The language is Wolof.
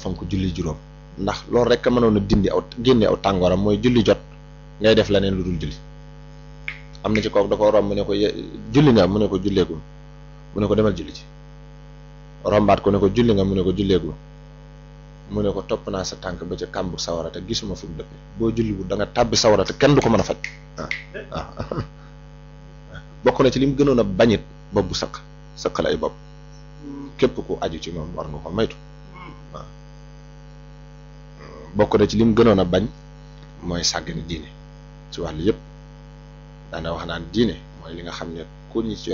fonk julli juróom ndax loolu rek a mënoon a dindi aw génne aw tàngooram mooy julli jot ngay def leneen lu dul julli am na ci kooku da ko romb mu ne ko julli nga mu ne ko julleegul mu ne ko demal julli ci rombaat ko ne ko julli nga mu ne ko julleegul mu ne ko topp naa sa tànk ba ca kàmbu sawara te gisuma fu mu dëppe boo julliwul da nga tàbbi sawara te kenn du ko mën a faj waaw waaw bokk na ci li mu gënoon a bañit bopp bu sëq sëqal ay bopp képp ku aju ci moom war nga ko maytu waaw bokk na ci li mu gënoon a bañ mooy sàggane diine ci wàllu yëpp daana wax naan diine mooy li nga xam ne ku ñu ci